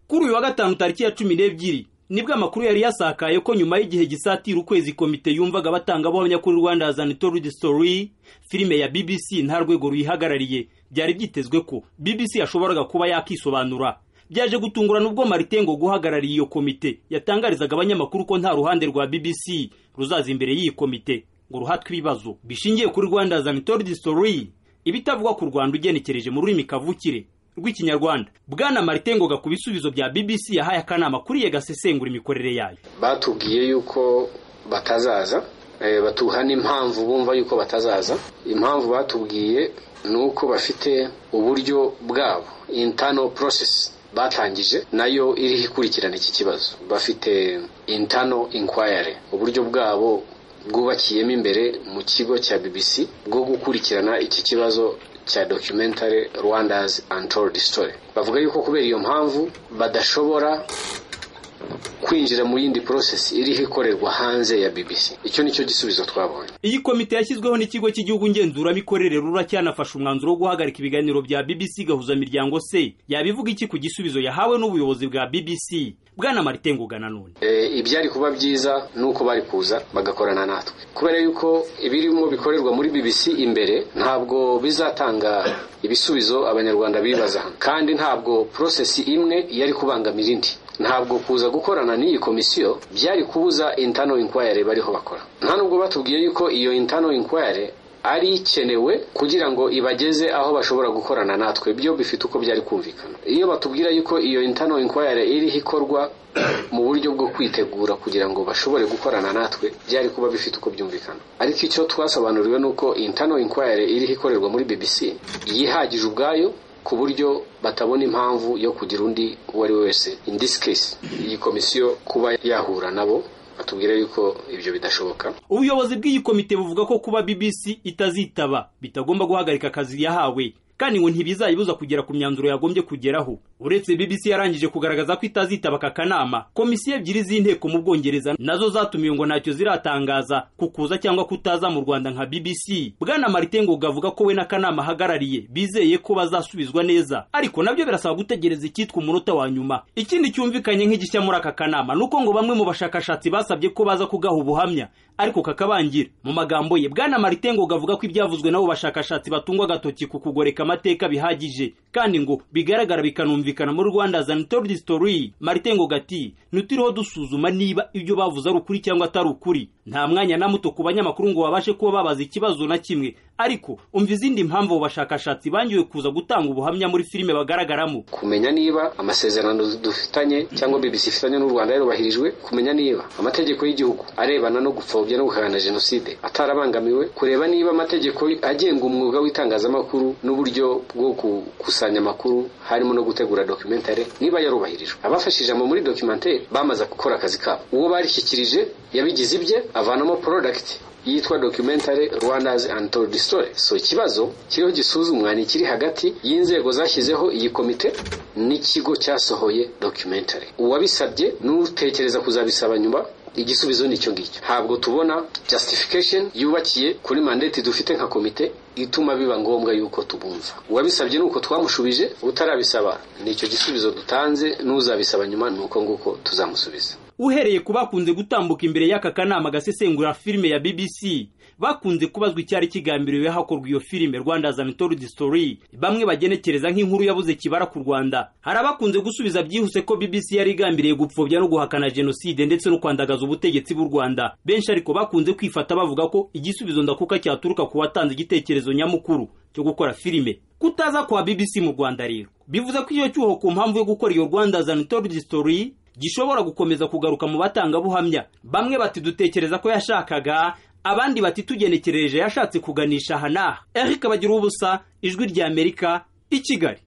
kuri uyu wa gatanu tariki ya cumi n'ebyiri nibwo amakuru yari yasakaye ko nyuma y'igihe gisatira ukwezi komite yumvaga batangabuhamya kuri rwanda azana itorudi sitori filime ya bbc nta rwego ruyihagarariye byari byitezwe ko bbc yashoboraga kuba yakisobanura byaje gutungurana ubwo marite ngo guhagarariye iyo komite yatangarizaga abanyamakuru ko nta ruhande rwa bbc ruzaza imbere y'iyi komite ngo ruhatwe ibibazo bishingiye kuri rwanda azana itorudi sitori ibitavugwa ku rwanda ugenekereje mu rurimi kavukire rw'ikinyarwanda bwana marite ngoga ku bisubizo bya bbc yahaye akanama kuriye gasesengura imikorere yayo batubwiye yuko batazaza batuha n'impamvu bumva yuko batazaza impamvu batubwiye ni uko bafite uburyo bwabo intano porosesi batangije nayo iriho ikurikirana iki kibazo bafite intano inkwayare uburyo bwabo bwubakiyemo imbere mu kigo cya bbc bwo gukurikirana iki kibazo cya documentary rwanda's untold story bavuga yuko kubera iyo mpamvu badashobora kwinjira mu yindi process iriho ikorerwa hanze ya bbc icyo nicyo gisubizo twabonye iyi komite yashyizweho n'ikigo cy'igihugu ngenzuramikorere rura cyanafashe umwanzuro wo guhagarika ibiganiro bya bbc gahuzamiryango se yabivuga iki ku gisubizo yahawe n'ubuyobozi bwa bbc bwana marite ngoga nanone ibyari kuba byiza ni uko bari kuza bagakorana natwe kubera yuko ibirimo bikorerwa muri bbc imbere ntabwo bizatanga ibisubizo abanyarwanda bibaza kandi ntabwo porosesi imwe yari kubangamira indi ntabwo kuza gukorana n'iyi komisiyo byari kubuza intano inkwayare bariho bakora nta nubwo batubwiye yuko iyo intano inkwayare ari ikenewe kugira ngo ibageze aho bashobora gukorana natwe byo bifite uko byari kumvikana iyo batubwira yuko iyo intano inkwayare iriho ikorwa mu buryo bwo kwitegura kugira ngo bashobore gukorana natwe byari kuba bifite uko byumvikana ariko icyo twasobanuriwe ni uko intano inkwayare iriho ikorerwa muri bbc yihagije ubwayo ku buryo batabona impamvu yo kugira undi uwo ari we wese in this case iyi komisiyo kuba yahura nabo batubwira yuko ibyo bidashoboka ubuyobozi bw'iyi komite buvuga ko kuba bbc itazitaba bitagomba guhagarika akazi yahawe kandi ngo ntibizayibuza kugera ku myanzuro yagombye kugeraho uretse bbc yarangije kugaragaza ko itazitaba aka kanama komisiyo ebyiri z'inteko mu bwongereza nazo zatumiwe ngo ntacyo ziratangaza ku kuza cyangwa kutaza mu rwanda nka bbc bwana marite ngoga avuga ko we n'akanama ahagarariye bizeye ko bazasubizwa neza ariko nabyo birasaba gutegereza icyitwa umunota wa nyuma ikindi cyumvikanye nk'igishya muri aka kanama ni uko ngo bamwe mu bashakashatsi basabye ko baza kugaha ubuhamya ariko kakabangira mu magambo ye bwana marite ngoga avuga ko ibyavuzwe n'abo bashakashatsi batungwa agatoki ku kugoreka amateka bihagije kandi ngo bigaragara bikanumvikana muri rwanda zanitoridi sitori marite ngo gati ntituriho dusuzuma niba ibyo bavuze ari ukuri cyangwa atari ukuri nta mwanya na muto ku banyamakuru ngo babashe kuba babaza ikibazo na kimwe ariko umva izindi mpamvu abo bashakashatsi bangiwe kuza gutanga ubuhamya muri filime bagaragaramo kumenya niba amasezerano dufitanye cyangwa bbc ifitanye n'u rwanda yarubahirijwe kumenya niba amategeko y'igihugu arebana no gupfobya no guhana jenoside atarabangamiwe kureba niba amategeko agenga umwuga w'itangazamakuru n'uburyo bwo gukusanya amakuru harimo no gutegura dokumentare niba yarubahirijwe abafashije mu muri dokumentare bamaze gukora akazi kabo uwo barishyikirije yabigize ibye avanamo porodagiti yitwa dokumentare rwanda's untold story so ikibazo kiriho gisuzumwa ni ikiri hagati y'inzego zashyizeho iyi komite n'ikigo cyasohoye dokumentare uwabisabye n'utekereza kuzabisaba nyuma igisubizo ni icyo ngicyo ntabwo tubona justification yubakiye kuri mandate dufite nka komite ituma biba ngombwa yuko tubumva uwabisabye ni uko twamushubije utarabisaba ni icyo gisubizo dutanze n'uzabisaba nyuma ni uko nguko tuzamusubiza uhereye ku bakunze gutambuka imbere y'aka kanama gasesengura filime ya bbc bakunze kubazwa icyari kigambiriwe hakorwa iyo filime rwanda zanitoridi sitori bamwe bagenekereza nk'inkuru yabuze kibara ku rwanda hari abakunze gusubiza byihuse ko bbc yari igambiriye gupfobya no guhakana jenoside ndetse no kwandagaza ubutegetsi bw'u rwanda benshi ariko bakunze kwifata bavuga ko igisubizo ndakuka cyaturuka ku watanze igitekerezo nyamukuru cyo gukora filime kutaza kwa bbc mu rwanda rero bivuze ko iyo cyuho ku mpamvu yo gukora iyo rwanda zanitoridi sitori gishobora gukomeza kugaruka mu batangabuhamya bamwe bati dutekereza ko yashakaga abandi bati tugenekereje yashatse kuganisha aha n'aha eric bagira ubusa ijwi ry'amerika i kigali